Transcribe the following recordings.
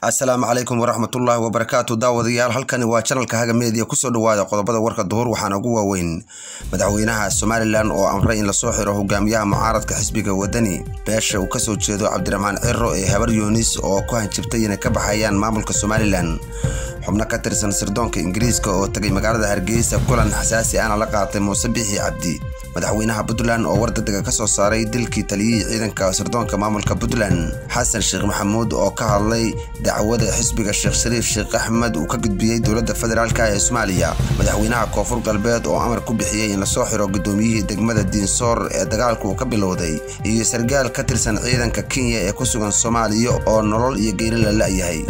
asalaamu calaykum waraxmatullaahi wabarakaatu daawadayaal halkani waa janalka haga meediya kusoo dhawaada qodobada warka duhur waxaana ugu waaweyn madaxweynaha somalilan oo amray in lasoo xiro hogaamiyaha mucaaradka xisbiga wadani beesha uu kasoo jeedo cabdiraxmaan ciro ee habar yuunis oo ku hanjibtay inay ka baxayaan maamulka somalilan xubno ka tirsan sirdoonka ingiriiska oo tagay magaalada hargeysa kulan xasaasi ahna la qaatay muuse bixi cabdi madaxweynaha puntland oo wardadega ka soo saaray dilkii taliyihii ciidanka sirdoonka maamulka puntland xasan sheekh maxamuud oo ka hadlay dacwada xisbiga sheekh shariif sheekh axmed uu ka gudbiyey dowladda federaalk ee soomaaliya madaxweynaha koonfur galbeed oo amar ku bixiyey in lasoo xiro gudoomiyihii degmada diinsoor ee dagaalku uu ka bilowday iyo sargaal ka tirsan ciidanka kenya ee ku sugan soomaaliya oo nolol iyo geeri la la'yahay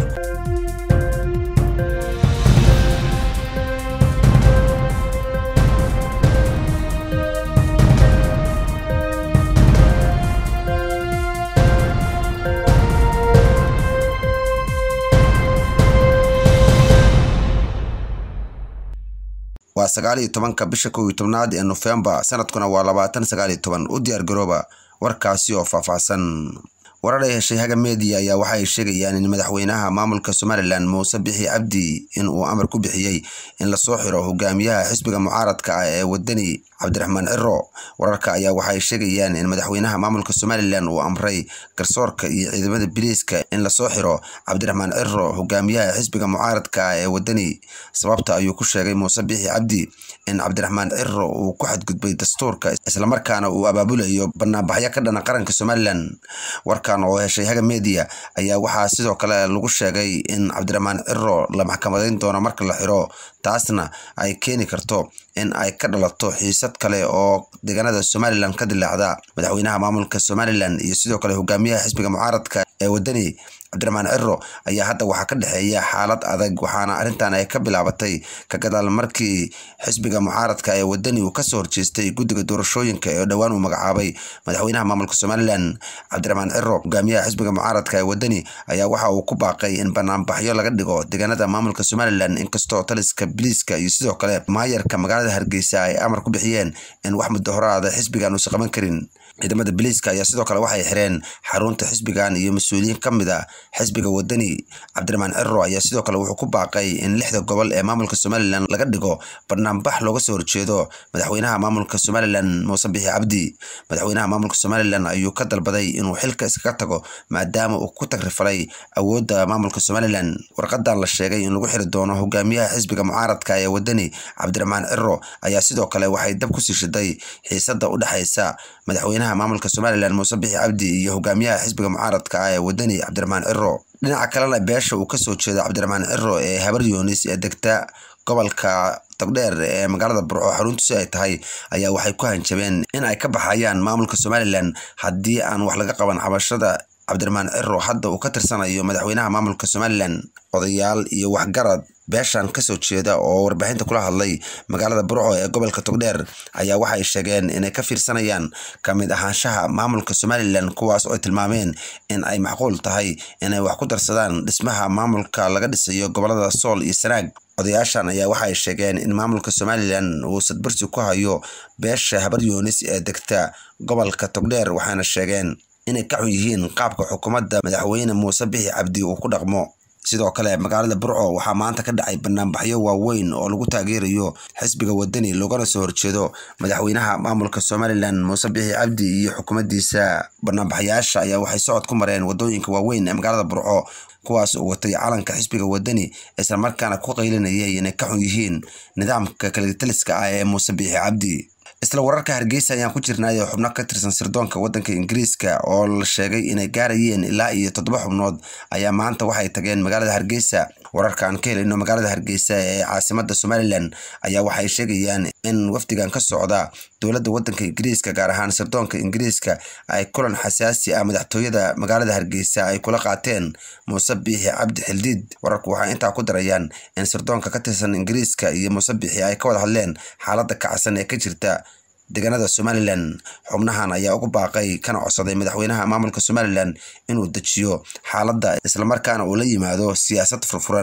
waa sagaal iyo tobanka bisha kow iyo tobnaad ee nofembar sanadkuna waa labaatan sagaal iyo toban u diyaar garooba warkaasi oo faahfaahsan warar ay heshay haga media ayaa waxa ay sheegayaan in madaxweynaha maamulka somalilan muuse bixi cabdi in uu amar ku bixiyey in lasoo xiro hogaamiyaha xisbiga mucaaradka ah ee wadani cabdiraxmaan ciro wararka ayaa waxaay sheegayaan in madaxweynaha maamulka somalilan uu amray garsoorka iyo ciidamada biliiska in lasoo xiro cabdiraxmaan ciro hogaamiyaha xisbiga mucaaradka ah ee wadani sababta ayuu ku sheegay muuse bixi cabdi in cabdiraxmaan ciro uu ku xadgudbay dastuurka islamarkaana uu abaabulayo banaanbaxyo ka dhana qaranka somalilan warkan oo heshay haga media ayaa waxaa sidoo kale lagu sheegay in cabdiraxmaan ciro la maxkamadayn doono marka la xiro taasna ay keeni karto in ay ka dhalato xiisad kale oo deegaanada somalilan ka dilaacda madaxweynaha maamulka somalilan iyo sidoo kale hogaamiyaha xisbiga mucaaradka ee wadani cabdiraxmaan ciro ayaa hadda waxaa ka dhexeeya xaalad adag waxaana arrintan ay ka bilaabatay ka gadaal markii xisbiga mucaaradka ee wadani uu kasoo horjeestay guddiga doorashooyinka ee dhowaan uu magacaabay madaxweynaha maamulka somalilan cabdiraxmaan ciro hogaamiyaha xisbiga mucaaradka ee wadani ayaa waxa uu ku baaqay in banaanbaxyo laga dhigo deegaanada maamulka somalilan inkastoo taliska biliiska iyo sidoo kale maayarka magaalada hargeysa ay amar ku bixiyeen in wax muddo horaada xisbigan uusa qaban karin ciidamada biliiska ayaa sidoo kale waxay xireen xarunta xisbigan iyo mas-uuliyiin ka mid a xisbiga wadani cabdiraxmaan ciro ayaa sidoo kale wuxuu ku baaqay in lixda gobol ee maamulka somalilan laga dhigo banaanbax looga soo horjeedo madaxweynaha maamulka somalilan muuse bixi cabdi madaxweynaha maamulka somalilan ayuu ka dalbaday inuu xilka iskaga tago maadaama uu ku tagrifalay awoodda maamulka somalilan warqadan la sheegay in lagu xiri doono hogaamiyaha xisbiga mucaaradka ee wadani cabdiraxmaan ciro ayaa sidoo kale waxay dab kusii shiday xiisada u dhexaysa madaxweynaha maamulka somalilan muuse bixi cabdi iyo hogaamiyaha xisbiga mucaaradka ah ee wadani cabdiraxmaan ciro dhinaca kalena beesha uu kasoo jeedo cabdiraxmaan ciro ee habar yuunis ee degta gobolka togdheer ee magaalada burco xaruntiisu ay tahay ayaa waxay ku hanjabeen in ay ka baxayaan maamulka somalilan haddii aan wax laga qaban cabashada cabdiraxmaan ciro hadda uu ka tirsanayo madaxweynaha maamulka somalilan odayaal iyo waxgarad beeshan kasoo jeeda oo warbaahinta kula hadlay magaalada burco ee gobolka togdheer ayaa waxay sheegeen inay ka fiirsanayaan ka mid ahaanshaha maamulka somalilan kuwaas oo ay tilmaameen in ay macquul tahay inay wax ku darsadaan dhismaha maamulka laga dhisayo gobolada sool iyo sanaag odayaashan ayaa waxay sheegeen in maamulka somalilan uu sadbarsi ku hayo beesha habar yuunis ee degta gobolka togdheer waxaana sheegeen inay ka xun yihiin qaabka xukuumadda madaxweyne muuse bixi cabdi uu ku dhaqmo sidoo kale magaalada burco waxaa maanta ka dhacay banaanbaxyo waaweyn oo lagu taageerayo xisbiga wadani loogana soo horjeedo madaxweynaha maamulka somalilan muuse bixi cabdi iyo xukuumaddiisa banaanbaxyaasha ayaa waxay socod ku mareen wadooyinka waaweyn ee magaalada burco kuwaas oo watay calanka xisbiga wadani islamarkaana ku qaylinayay inay ka xun yihiin nidaamka kalitaliska ah ee muuse bixi cabdi isla wararka hargeysa ayaan ku jirnaayo xubno ka tirsan sirdoonka waddanka ingiriiska oo la sheegay inay gaarayeen ilaa iyo toddoba xubnood ayaa maanta waxay tageen magaalada hargeysa wararka aan ka helayno magaalada hargeysa ee caasimada somalilan ayaa waxay sheegayaan in wafdigan ka socda dowladda waddanka ingiriiska gaar ahaan sirdoonka ingiriiska ay kulan xasaasi ah madaxtooyada magaalada hargeysa ay kula qaateen muuse biixi cabdi xildiid wararku waxay intaa ku darayaan in sirdoonka ka tirsan ingiriiska iyo muuse biixi ay ka wada hadleen xaaladda kacsan ee ka jirta deegaanada somalilan xubnahan ayaa ugu baaqay kana codsaday madaxweynaha maamulka somalilan inuu dejiyo xaaladda islamarkaana uu la yimaado siyaasad furfuran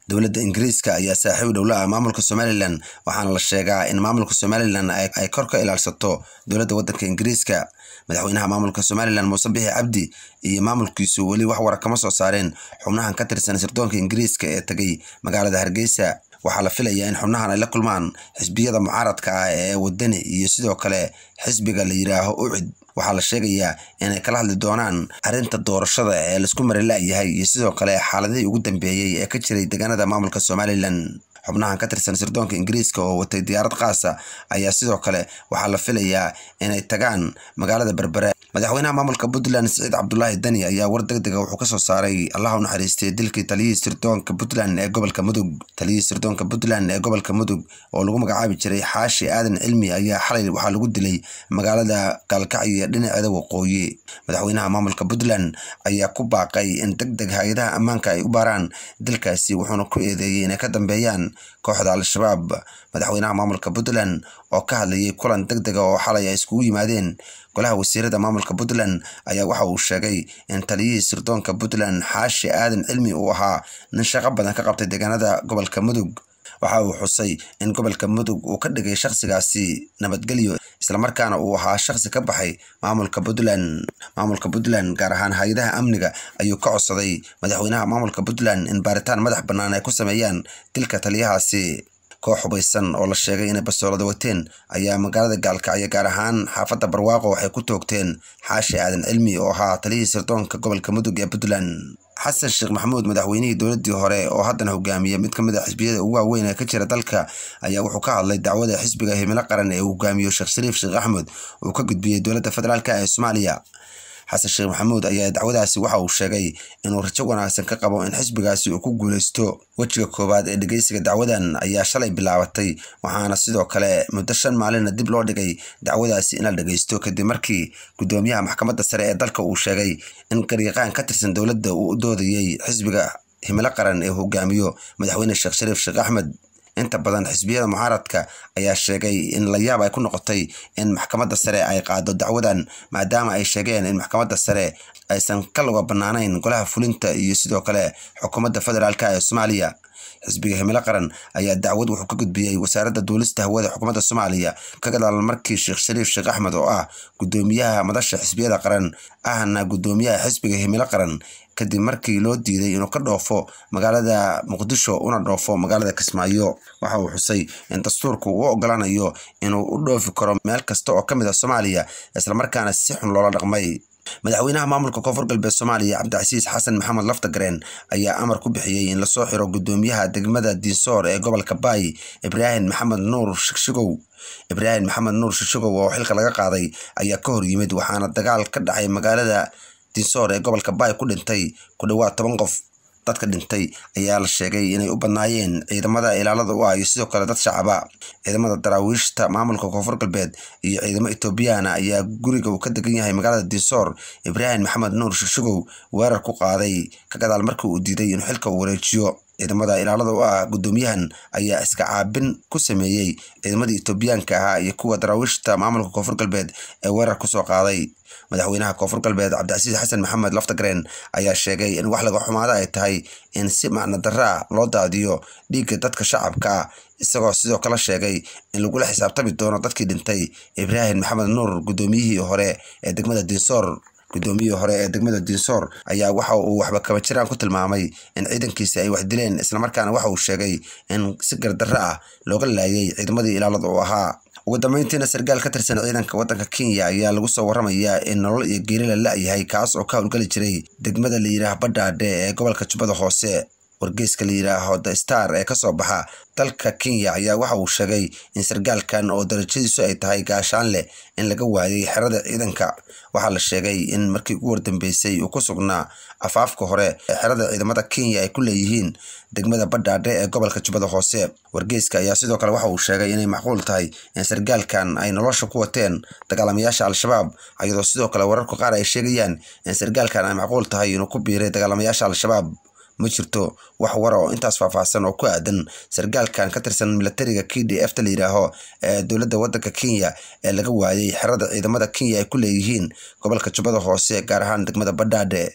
dowladda ingiriiska ayaa saaxiib dhowla ah maamulka somalilan waxaana la sheegaa in maamulka somalilan ay kor ka ilaalsato dowladda waddanka ingiriiska madaxweynaha maamulka somalilan muuse bixi cabdi iyo maamulkiisu weli wax wara kama soo saareen xubnahan ka tirsan sirdoonka ingiriiska ee tegay magaalada hargeysa waxaa la filayaa in xubnahan ay la kulmaan xisbiyada mucaaradka ah ee wadani iyo sidoo kale xisbiga la yidhaaho ucid waxaa la sheegayaa inay kala hadli doonaan arrinta doorashada ee laisku marila'yahay iyo sidoo kale xaaladihii ugu dambeeyey ee ka jiray deegaanada maamulka somalilan xubnahan ka tirsan sirdoonka ingiriiska oo watay diyaarad qaasa ayaa sidoo kale waxaa la filayaa inay tagaan magaalada berbere madaxweynaha maamulka puntland siciid cabdulaahi dani ayaa war deg dega wuxuu ka soo saaray allaha u naxariistay dilkii taliyihii sirdoonka puntland ee gobolka mudug taliyihii sirdoonka puntland ee gobolka mudug oo lagu magacaabi jiray xaashi aadan cilmi ayaa xalay waxaa lagu dilay magaalada gaalkacyo dhinaceeda waqooyi madaxweynaha maamulka puntland ayaa ku baaqay in deg deg hay-adaha ammaanka ay u baaraan dilkaasi wuxuuna ku eedeeyey inay ka dambeeyaan kooxda al-shabaab madaxweynaha maamulka puntland oo ka hadlayay kulan deg dega oo xalay ay iskugu yimaadeen golaha wasiirada maamulka puntland ayaa waxa uu sheegay in taliyihii sirdoonka puntland xaashi aadan cilmi uu ahaa nin shaqo badan ka qabtay deegaanada gobolka mudug waxa uu xusay in gobolka mudug uu ka dhigay shakhsigaasi nabadgelyo islamarkaana uu ahaa shakhsi ka baxay maamulka puntland maamulka puntland gaar ahaan hay-adaha amniga ayuu ka codsaday madaxweynaha maamulka puntland in baaritaan madax bannaan ay ku sameeyaan dilka taliyahaasi koox hubaysan oo la sheegay inay basoolada wateen ayaa magaalada gaalkacyo gaar ahaan xaafadda barwaaqo waxay ku toogteen xaashi aadan cilmi oo ahaa taliyihii sirdoonka gobolka mudug ee puntland xasan sheekh maxamuud madaxweynihii dowladdii hore oo haddana hogaamiya mid ka mid a xisbiyada ugu waaweyn ee ka jira dalka ayaa wuxuu ka hadlay dacwada xisbiga himilo qaran ee uu hogaamiyo sheekh shariif sheekh axmed uu ka gudbiyey dowladda federaalk ee soomaaliya xasan sheekh maxamuud ayaa dacwadaasi waxa uu sheegay inuu rajo wanaagsan ka qabo in xisbigaasi uu ku guuleysto wejiga koowaad ee dhegeysiga dacwadan ayaa shalay bilaabatay waxaana sidoo kale muddo shan maalina dib loo dhigay dacwadaasi in la dhegeysto kadib markii gudoomiyaha maxkamadda sare ee dalka uu sheegay in garyaqaan ka tirsan dowladda uu u doodayey xisbiga himilo qaran ee hogaamiyo madaxweyne sheekh shariif sheekh axmed inta badan xisbiyada mucaaradka ayaa sheegay in layaab ay ku noqotay in maxkamadda sare ay qaado dacwadan maadaama ay sheegeen in maxkamadda sare aysan ka luga bannaanayn golaha fulinta iyo sidoo kale xukuumadda federaalk ee soomaaliya xisbiga himilo qaran ayaa dacwad wuxuu ka gudbiyey wasaaradda duulista hawada xukuumadda soomaaliya ka gadaal markii sheekh shariif sheekh axmed oo ah gudoomiyaha madasha xisbiyada qaran ahna gudoomiyaha xisbiga himilo qaran kadib markii loo diiday inuu ka dhoofo magaalada muqdisho una dhoofo magaalada kismaayo waxa uu xusay in dastuurku uu ogolaanayo inuu u dhoofi karo meel kasta oo ka mid a soomaaliya islamarkaana si xun loola dhaqmay madaxweynaha maamulka koonfur galbeed soomaaliya cabdicasiis xasan maxamed laftagareen ayaa amar ku bixiyey in lasoo xiro gudoomiyaha degmada diinsoor ee gobolka baay ibraahim maxamed nuur shigshigow ibraahim maxamed nuur shigshigow oo xilka laga qaaday ayaa ka hor yimid waxaana dagaal ka dhacay magaalada diinsoor ee gobolka baay ku dhintay ku dhowaad toban qof dadka dhintay ayaa la sheegay inay u badnaayeen ciidamada ilaalada u ah iyo sidoo kale dad shacaba ciidamada daraawiishta maamulka koonfur galbeed iyo ciidamo etoobiyana ayaa guriga uu ka degan yahay magaalada diinsoor ibraahim maxamed nuur shigshigow weerar ku qaaday ka gadaal markii uu diiday inuu xilka uu wareejiyo ciidamada ilaalada u ah gudoomiyahan ayaa iska caabin ku sameeyey ciidamadii etoobiyaanka ahaa iyo kuwa daraawiishta maamulka koonfur galbeed ee weerar kusoo qaaday madaxweynaha koonfur galbeed cabdicasiis xasan maxamed laftagareen ayaa sheegay in wax laga xumaada ay tahay in si macno daraa loo daadiyo dhiigga dadka shacabka ah isagoo sidoo kale sheegay in lagula xisaabtami doono dadkii dhintay ibraahim maxamed nuur gudoomiyihii hore ee degmada diinsoor gudoomiyihii hore ee degmada diinsoor ayaa waxa uu waxba kaba jiraan ku tilmaamay in ciidankiisi ay wax dileen islamarkaana waxa uu sheegay in si gardarro ah looga laayay ciidamadii ilaalada uu ahaa ugu dambeyntiina sarkaal ka tirsan ciidanka waddanka kenya ayaa lagu soo waramayaa in nolol iyo geeri la la-yahay kaas oo ka howlgeli jiray degmada la yidhaah badhaadhe ee gobolka jubbada hoose wargeyska la yidhaaho the star ee kasoo baxa dalka kenya ayaa waxa uu sheegay in sarkaalkan oo darajadiisu ay tahay gaashaan leh in laga waayay xerada ciidanka waxaa la sheegay in markii ugu wardambeysay uu ku sugnaa afaafka hore ee xerada ciidamada kenya ay ku leeyihiin degmada badhaadhe ee gobolka jubbada hoose wargeyska ayaa sidoo kale waxa uu sheegay inay macquul tahay in sarkaalkan ay nolosha ku wateen dagaalamayaasha al-shabaab iyadoo sidoo kale wararka qaar ay sheegayaan in sarkaalkan ay macquul tahay inuu ku biiray dagaalamayaasha al-shabaab ma jirto wax wara oo intaas faahfaahsan oo ku aadan sarkaalkan ka tirsan milatariga k d f ta la yidhaaho ee dowladda waddanka kenya ee laga waayay xerada ciidamada kenya ay ku leeyihiin gobolka jubbada hoose gaar ahaan degmada badhaadhe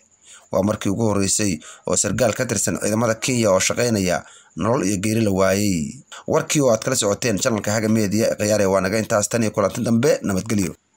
waa markii ugu horreysay oo sargaal ka tirsan ciidamada kenya oo shaqaynaya nolol iyo geeri la waayey warkii oo aad kala socoteen janalka haga media ee khiyaare waa naga intaas tan iyo kulanti dambe nabadgelyo